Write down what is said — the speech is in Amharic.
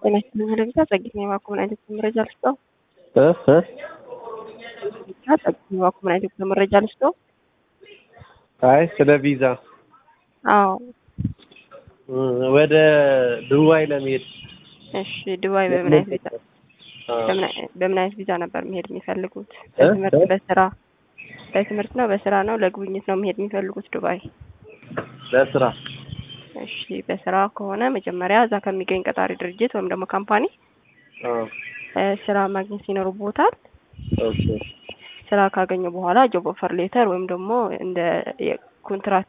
ጤና ይስጥልኝ ለብቻ ጸግኝ የባኩ ምን አይነት መረጃ ልስጠው? ብቻ ጸግኝ የባኩ ምን አይነት መረጃ ልስጠው? አይ ስለ ቪዛ አዎ ወደ ዱባይ ለመሄድ እሺ ዱባይ በምን አይነት ቪዛ በምን አይነት ቪዛ ነበር መሄድ የሚፈልጉት? በትምህርት በስራ በትምህርት ነው በስራ ነው ለጉብኝት ነው መሄድ የሚፈልጉት ዱባይ? ለስራ እሺ በስራ ከሆነ መጀመሪያ እዛ ከሚገኝ ቀጣሪ ድርጅት ወይም ደግሞ ካምፓኒ ስራ ማግኘት ይኖርቦታል። ኦኬ ስራ ካገኘ በኋላ ጆብ ኦፈር ሌተር ወይም ደግሞ እንደ ኮንትራት